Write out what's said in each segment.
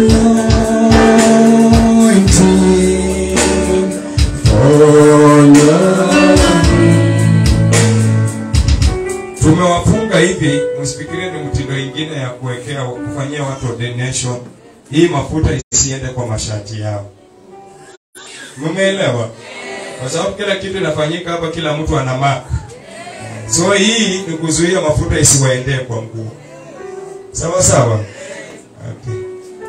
Anointing, follow tumewafunga hivi msifikirie ni mtindo ingine ya kuwekea kufanyia watu ordination hii mafuta isiende kwa mashati yao mmeelewa kwa sababu kila kitu inafanyika hapa kila mtu ana mark so hii ni kuzuia mafuta isiwaendee kwa mguu sawa sawa okay.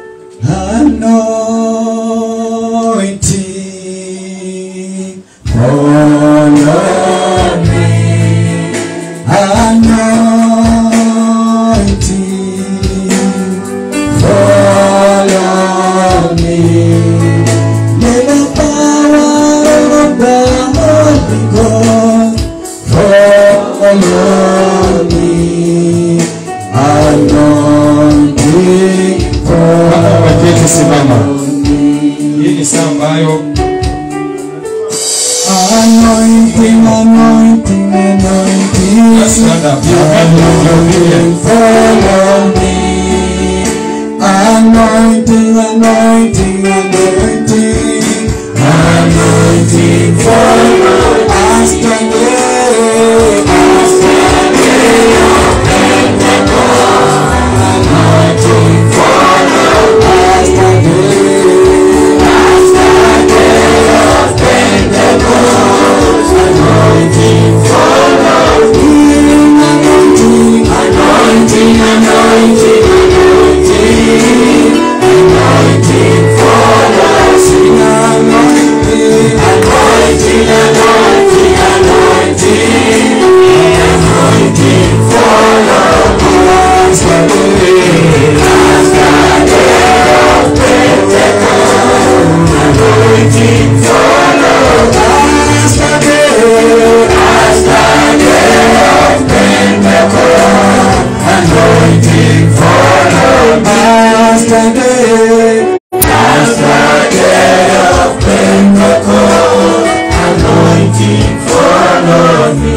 Anointing, follow me. Anointing, follow me. May the power of the Holy Ghost follow me. Anointing, Kama umeketi simama follow me. hii ni saa ambayo Anointing, anointing, anointing. Just stand up. You can do your Anointing, follow me. Anointing, anointing, anointing. Anointing, follow us today. Us today, oh Pentecost. Anointing, follow us today. Us today, oh Pentecost. Anointing, follow healing, anointing, anointing, anointing, anointing, anointing, follow sing anointing, anointing, anointing, anointing, anointing, follow us today, us today of Pentecost, anointing, follow us today, us today of Pentecost, anointing, follow us today. As the day of Pentecost, anointing follow me.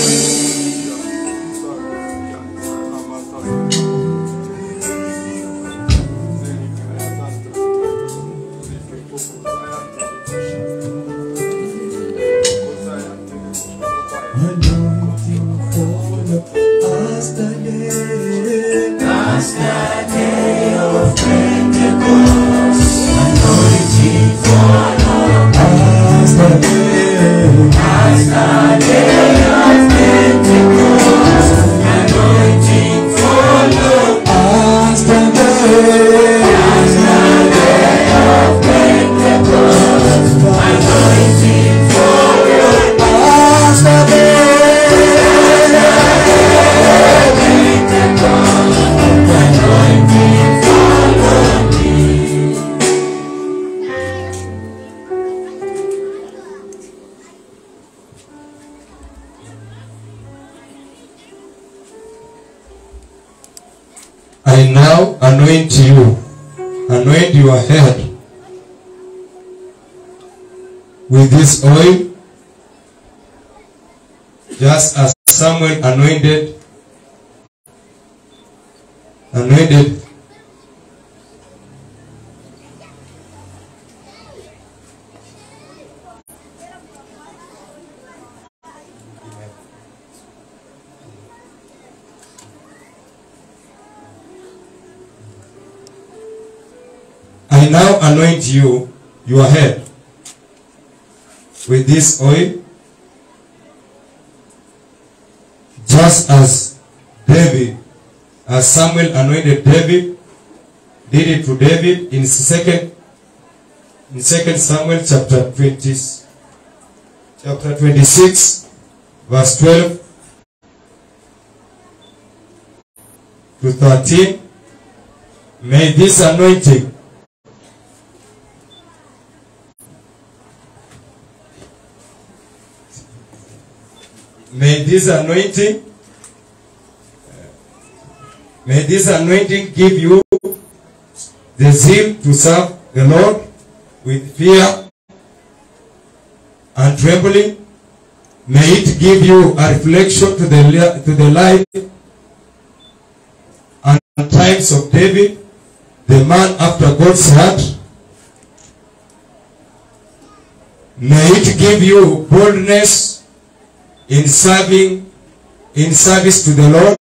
Anointing follow us today. As the day of Pentecost, anointing follow us today. As the day of Pentecost, anointing follow us today. As the day of Pentecost, anointing follow us today. Anointing follow me. I now anoint you, anoint your head with this oil, just as Samuel anointed, anointed I now anoint you, your head, with this oil, just as David, as Samuel anointed David, did it to David in second, in second Samuel chapter 20, chapter 26, verse 12 to 13. May this anointing May this anointing, may this anointing give you the zeal to serve the Lord with fear and trembling. May it give you a reflection to the, li- to the life and times of David, the man after God's heart. May it give you boldness in serving, in service to the Lord.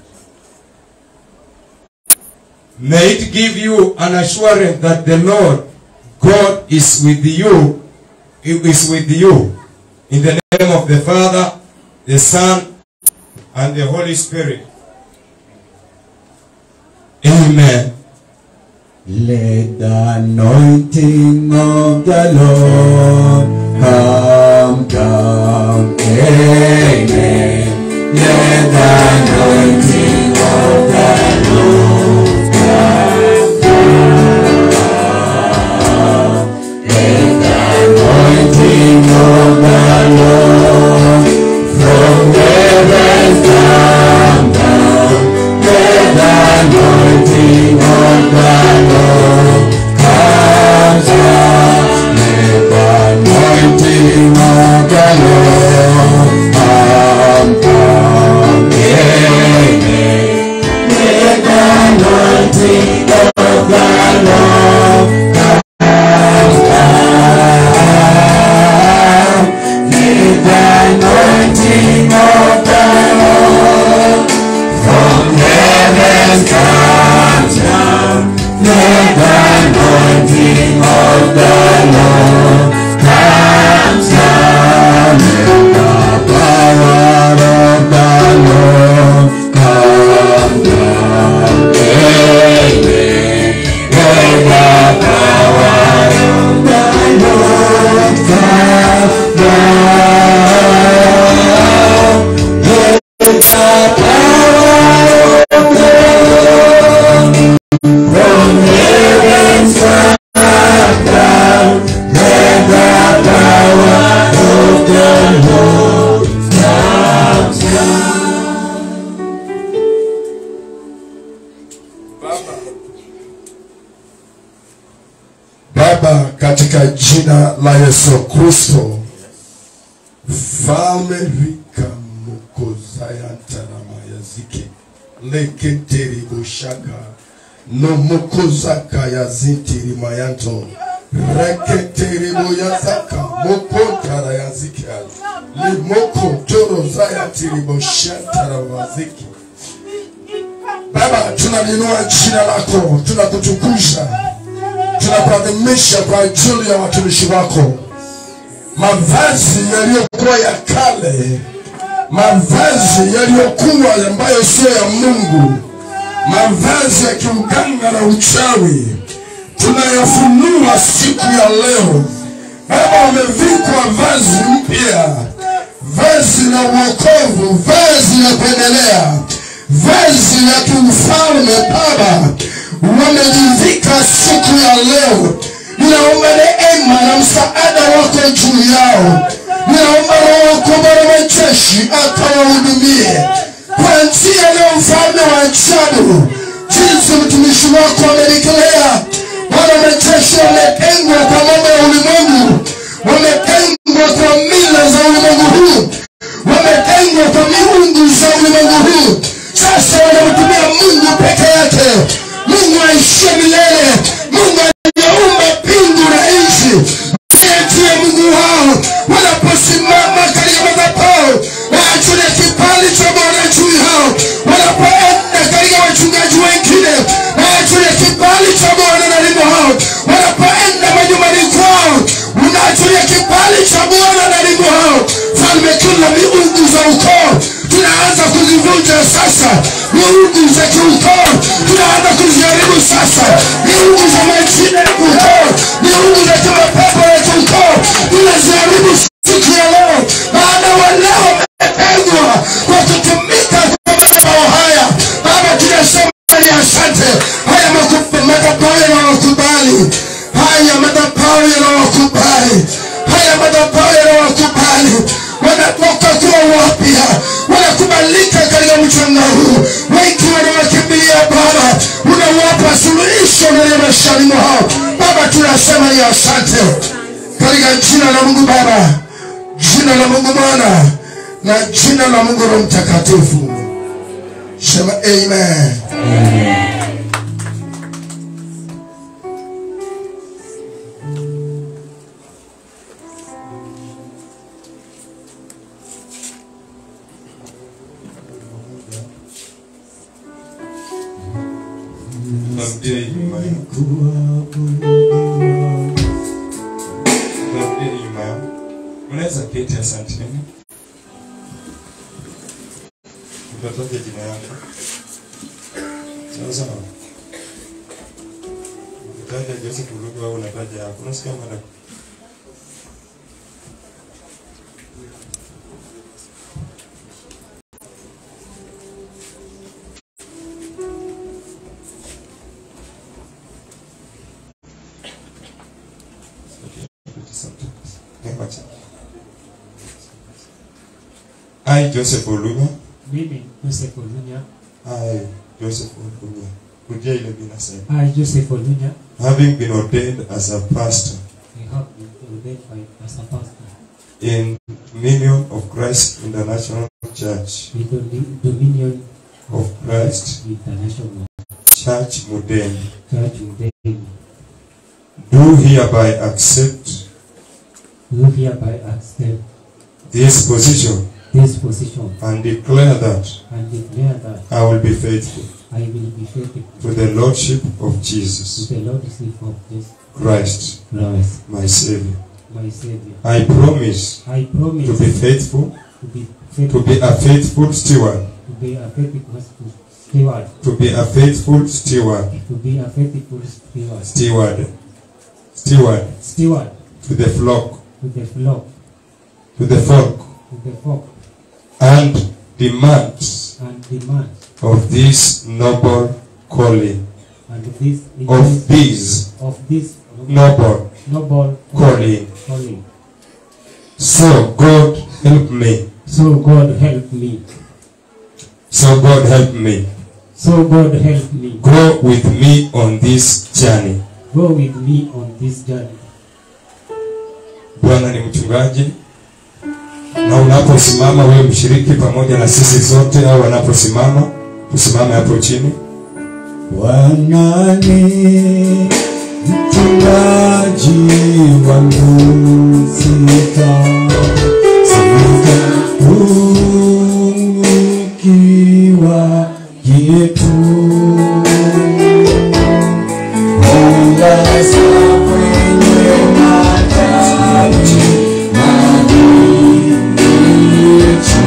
May it give you an assurance that the Lord God is with you, is with you. In the name of the Father, the Son, and the Holy Spirit. Amen. Let the anointing of the Lord come down. Amen. Let the anointing of the Lord come down. Let the anointing of the Lord from heaven come down. Let the anointing of the Lord come down. Let the anointing of the Lord come down. Amen. Let the anointing of the Lord come down. Let the anointing of the Lord from heaven come down. Let the anointing of the Lord come down. Let the power of the Lord come down. Amen. Let the power of the Lord come down. Let the power of the Lord from heaven come down. Let the power of the Lord come down. Baba, katika jina la Yesu Kristo, falme rika mukozayantarama leketeri bushaka no mukozaka yazintiri mayanto reketeri boyazaka mokontara yazika limoko toro zayatiri boshantara waziki Baba, tunalinua jina lako, tunakutukuza, tunakuadhimisha kwa ajili ya watumishi wako, mavazi yaliyokuwa ya kale, mavazi yaliyokuwa ambayo sio ya Mungu, mavazi ya kiuganga na uchawi, tunayafunua siku ya leo. Baba, wamevikwa vazi mpya, vazi la uokovu, vazi la kuendelea, vazi la kiufalme. Baba, wamejivika siku ya leo. Ninaomba neema na msaada wako juu yao. Ninaomba Roho wako Bwana majeshi akawahudumie kwa njia leo, mfalme wa ajabu, jinsi mtumishi wako amenikelea. Bwana majeshi wametengwa kwa mambo ya ulimwengu, wametengwa kwa mila za ulimwengu huu, wametengwa kwa miungu za ulimwengu huu. Sasa wanamtumia Mungu peke yake, Mungu aishie milele, Mungu aliyeumba mbingu na nchi. Yeye ndiye Mungu wao. Wanaposimama katika madhabahu, waachilie kibali cha Bwana juu yao. Wanapoenda katika wachungaji wengine, waachilie kibali cha Bwana ndani mwao. Wanapoenda majumbani kwao, unaachilia kibali cha Bwana ndani mwao. Falme, kila miungu za ukoo tunaanza kuzivunja sasa. Miungu za kiukoo tunaanza kuziharibu sasa. Miungu za majina ya ukoo, miungu za kimapepo ya kiukoo tunaziharibu siku ya leo, maana wale wametengwa kwa kutumika kwa madhabahu haya. Baba, tunasema ni asante. Haya maku- madhabahu yanawakubali, haya madhabahu yanawakubali, haya madhabahu yanawakubali, wanatoka kuwa wapya, wanakubalika katika mchanga huu. Wengi wanawakimbilia Baba, unawapa suluhisho ndani ya maishani mwao. Baba, tunasema ni asante katika jina la Mungu Baba, jina la Mungu Mwana na jina la Mungu Roho Mtakatifu. Sema amen. Turudie nyuma yangu. Turudie nyuma yangu. Unaweza keti, asanteni. Utataja jina yako. Sawa sawa. Ukitaja Joseph Ulugu au unataja yako. Unasikia mwana? I, Joseph Oluga. Mimi Joseph Olunya, I, Joseph Oluga. Rudia ile bila sema. I Joseph Olunya, Having been ordained as a pastor I have been ordained by as a pastor in Minion of Christ International Church in the Dominion of Christ International Church Mudeni. Church in Delhi. Do hereby accept Do hereby accept this position this position and declare that and declare that I will be faithful I will be faithful to the Lordship of to Jesus the Lordship of Jesus Christ, Christ, my Savior. my Savior. I promise I promise to be faithful, to be to faithful, be a faithful steward, to be a faithful steward, to be a faithful steward, to be a faithful steward, steward, steward steward to the flock, to the flock, to the flock, to the flock, and demands and demand of this noble calling, and this of this of this noble noble calling. calling. So God help me. So God help me. So God help me. So God help me. Go with me on this journey. Go with me on this journey. Bwana ni mchungaji, na unaposimama wewe mshiriki pamoja na sisi zote, au wanaposimama tusimame hapo chini. Bwana ni mchungaji wangu, sita sitapungukiwa kitu. Hujaza kwenye mataji mabichi,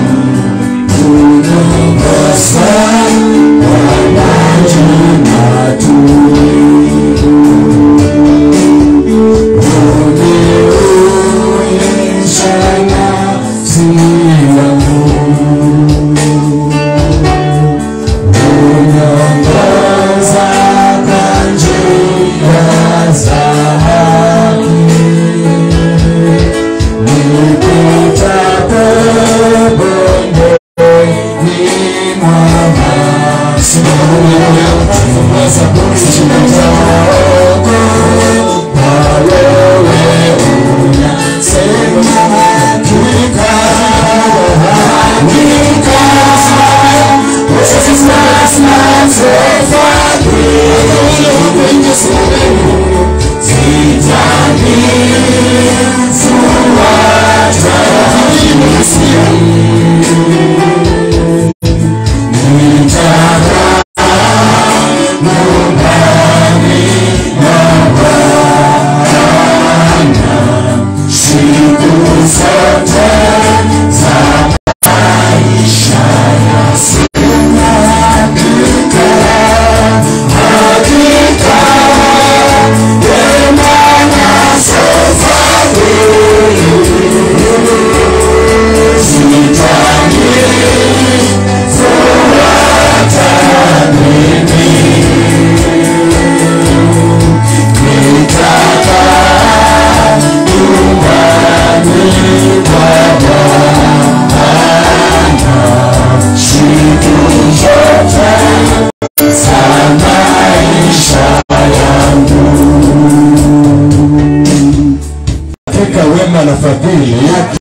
huniongoza kwa maji matulivu. Uniuisha nafsi yangu. Uniongoza kwa njia za haki. Nipitapo bondeni mwa mashimo, nitaokoka na wewe unasema hakika, hakika, Katika wema na fadhili yake